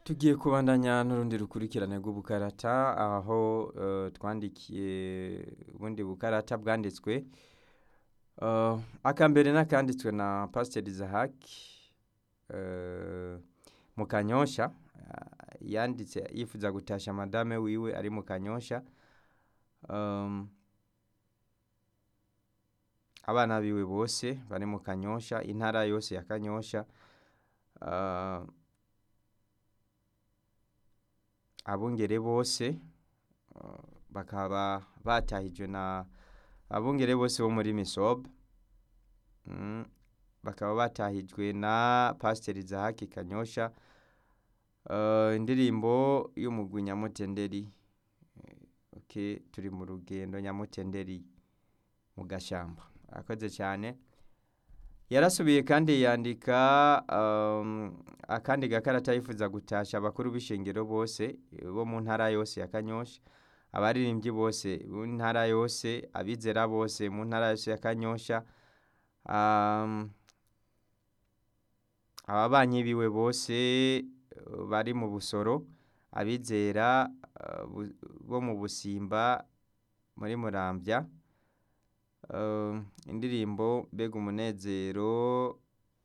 tugiye kubandanya n'urundi rukurikirane rw'ubukarata aho eh, twandikiye ubundi bukarata bwanditswe Eh, akambere n'akanditswe na pasiteri zahaki eh, mu kanyosha ah, yanditse yifuza gutasha madame wiwe ari mu kanyosha Um, abana biwe bose bari mu kanyosha intara yose ya kanyosha Ah, abungere bose ah, bakaba batahijwe na abungere bose bo muri misob Mm, bakaba batahijwe na pasiteri zahaki kanyosha Eh, indirimbo y'umugwi nyamutenderi Eh, okay, turi mu rugendo nyamutenderi mu gashamba akoze cyane yarasubiye kandi yandika um, akandi gakarata yifuza gutasha abakuru b'ishengero bose eh, bo mu ntara yose ya kanyosha abaririmbyi bose mu ntara yose abizera bose mu ntara yose ya kanyosha um, ababanyi biwe bose eh, bari mu busoro abizera eh, bu- bo mu busimba muri murambya Eh, indirimbo mbega umunezero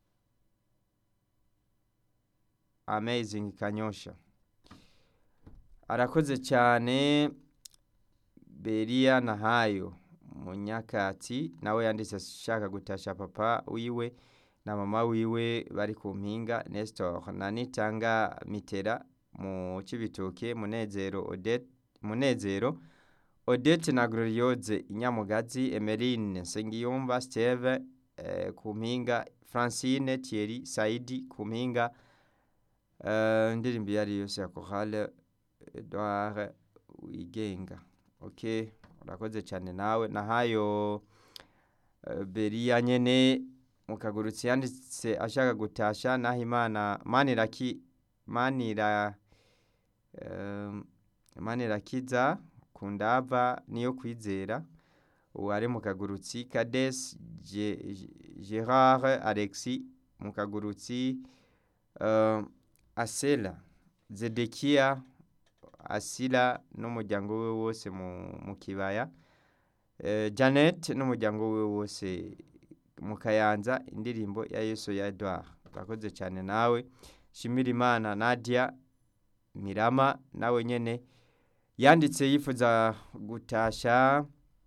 amazing kanyosha arakoze cyane beriya nahayo munyakati nawe yanditse ashaka gutasha papa wiwe na mama wiwe bari ku mpinga nestor na nitanga mitera mu cibitoke munezero odette munezero odette na gloriose inyamugazi emeline nsengiyumva steve eh, ku mpinga francine thierry saidi ku mpinga eh, indirimbo iyo ari yo yose ya korale edouard wigenga ok urakoze cyane nawe nahayo eh, beriya nyene mu kagurutsi yanditse ashaka gutasha naho imana maniraki manira eh, manirakiza kundava niyo kwizera uwari mu kagurutsi kades Ge- gerard alexi mu kagurutsi uh, asela zedekiya asila n'umuryango we wose mu, mu kibaya uh, janet n'umuryango we wose mu kayanza indirimbo ya yesu ya edouard urakoze cyane nawe shimira imana nadia mirama nawe nyene yanditse yifuza gutasha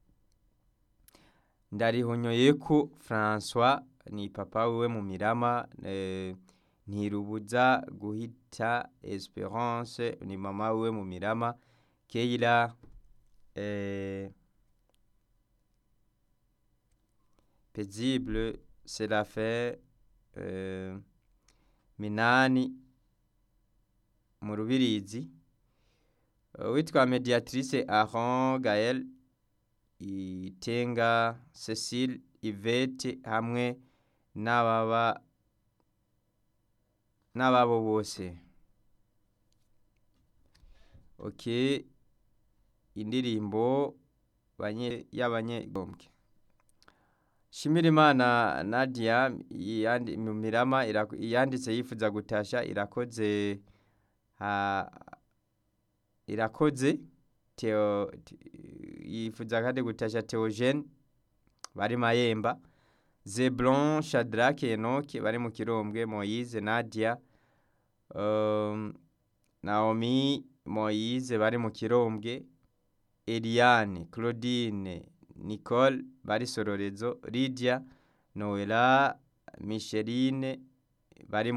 ndarihonyoyeko francois ni papa wiwe mu mirama eh, ntirubuza guhita esperance ni mama wiwe mu mirama keira eh, paisible serafin eh, minani mu rubirizi witwa mediatrice aron gael itenga cecile ivete hamwe n'ababa n'ababo bose ok indirimbo banye- y'abanyegombwe shimira imana nadia yandi- mu mirama ira- yanditse yifuza gutasha irakoze ha, irakoze Theo T- yifuza kandi gutasha Theogene bari Mayemba Zeblon Shadrach Enoch bari mu Kirombwe Moise Nadia um, Naomi Moise bari mu Kirombwe Eliane Claudine Nicole bari Sororezo Lydia Noela Micheline bari mu